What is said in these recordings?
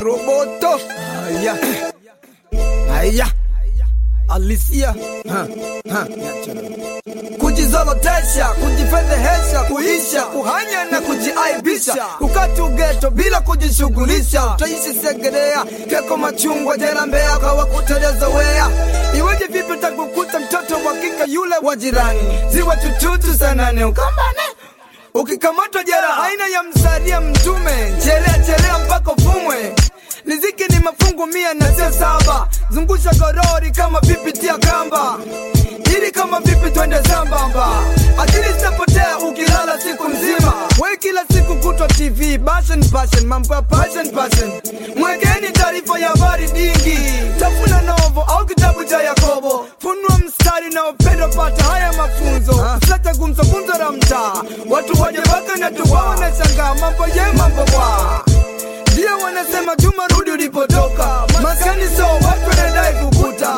Roboto. Haya. Haya. Alisia. Ha, ha. Kujizolotesha, kujifedhehesha, kuisha, kuhanya na kujiaibisha, kukati ugeto bila kujishughulisha, utaishi Segerea, Keko, Machungwa, jela Mbeya, kwa kuteleza wea. Iweje vipi utakukuta mtoto wa kike yule wa jirani, ziwa tututu sanane ukambane ukikamatwa jera aina ya msaria mtume chelea chelea mpaka ufumwe riziki ni mafungu mia na sio saba zungusha gorori kama vipi tia kamba ili kama vipi twende sambamba akili zitapotea ukilala siku mzima we kila siku kutwa tv passion passion mambo ya passion passion mwekeni taarifa ya habari dingi tafuna novo au kitabu cha yakobo funua mstari na upendo pata haya mafunzo sata gumzo gumzo la mtaa watu waje waka na tuwaone shangaa mambo ye mambo bwa ndio wanasema juma rudi ulipotoka maskani so watu wanadai kukuta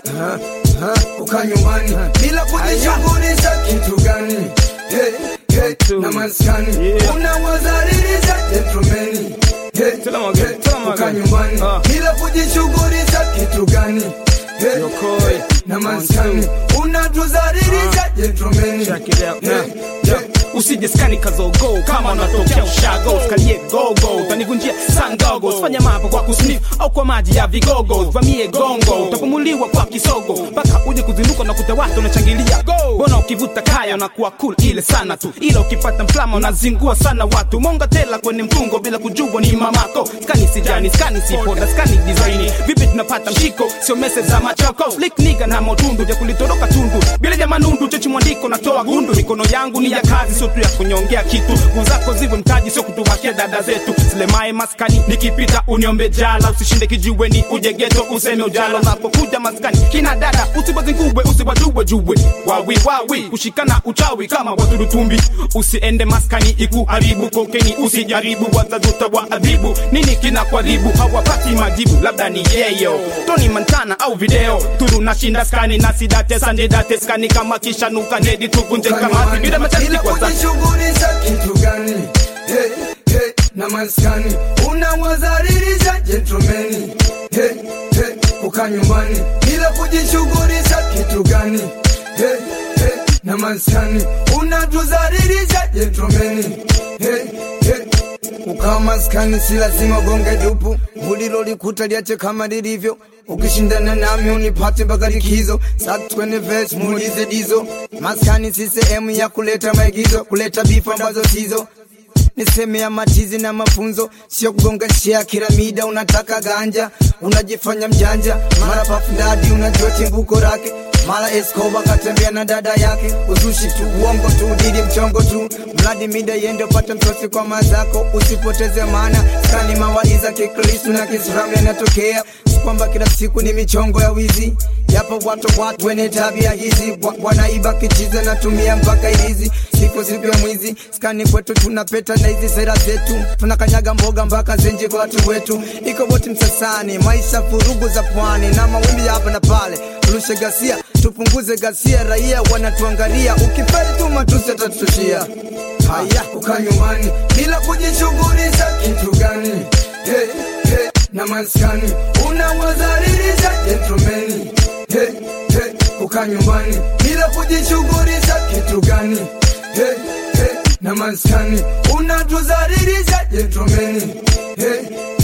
uka nyumbani bila kujishughulisha kitu gani Hey, hey, na maskani Yeah. unawazalilisha gentlemani Hey, Tell 'em again, hey, tell 'em uka again. nyumbani Ah. bila kujishughulisha kitu gani Hey, Yokoi. hey, na maskani unatuzalilisha gentlemani Check it out. Hey, Yeah. hey, Yeah. usije skani kazogo kama unatokea ushago skalie gogo utanivunjia sangogo fanya mambo kwa kusnif au kwa maji ya vigogo vamie gongo utapumuliwa kwa kisogo mpaka uje kuzinduka na kuta watu unachangilia bona ukivuta kaya unakuwa cool ile sana tu ila ukipata mflama unazingua sana watu monga tela kwenye mfungo bila kujua ni mamako skani sijani skani sipoda skani design vipi tunapata mshiko sio mese za machoko slick nigga na motundu vya kulitoroka tundu bila ya manundu chechi mwandiko natoa gundu mikono yangu ni ya kazi sio tu ya kunyongea kitu nguvu zako ziwe mtaji sio kutuwakia dada zetu silemae maskani nikipita uniombe jala usishinde kijiweni uje geto useme ujala unapokuja maskani kina dada usibazingubwe usibajubwe jubwe wawi wawi kushikana uchawi kama waturutumbi usiende maskani ikuharibu kokeni usijaribu watazuta wa adhibu nini kina kwaribu hawapati majibu labda ni yeyo toni mantana au video turu nashinda skani na sidate sandidate skani kama kishanuka nedi tuvunje kamati bila masharti kwa zati kujishughulisha kitu gani hey, hey, na maskani unawazalilisha gentlemani hey, hey, kuka nyumbani bila kujishughulisha kitu gani hey, hey, na maskani unatuzalilisha gentlemani hey, hey, ukawa maskani si lazima gonge dupu mulilo likuta liache kama lilivyo ukishindana nami unipate mpaka likizo satwene ves muulize dizo maskani si sehemu ya kuleta maigizo kuleta bifu ambazo sizo ni sehemu ya matizi na mafunzo sio kugonga shia kila mida unataka ganja unajifanya mjanja mara pafundadi unajua chimbuko lake mara Escobar katembea na dada yake, uzushi tu, uongo tu, didi mchongo tu, mradi mida yende upate mtosi kwa mazako, usipoteze maana skani mawaiza kikristu na kiislamu yanatokea, si kwamba kila siku ni michongo ya wizi, yapo watu watu wenye tabia hizi, wa- wanaiba kichize natumia mpaka ilizi, siku siku ya mwizi, skani kwetu tunapeta na hizi sera zetu, tunakanyaga mboga mpaka zenje kwa watu wetu, iko boti msasani, maisha furugu za pwani na mawimbi ya hapa na pale, turushe gasia, tupunguze gasia, raia wanatuangalia, ukifeli tu matusi atatushia. Haya, uka nyumbani bila kujishughulisha kitu gani? Hey, hey, na maskani unawazalilisha gentlemani. Hey, hey, uka nyumbani bila kujishughulisha kitu gani? Hey, hey, na maskani unatuzalilisha gentlemani. Hey,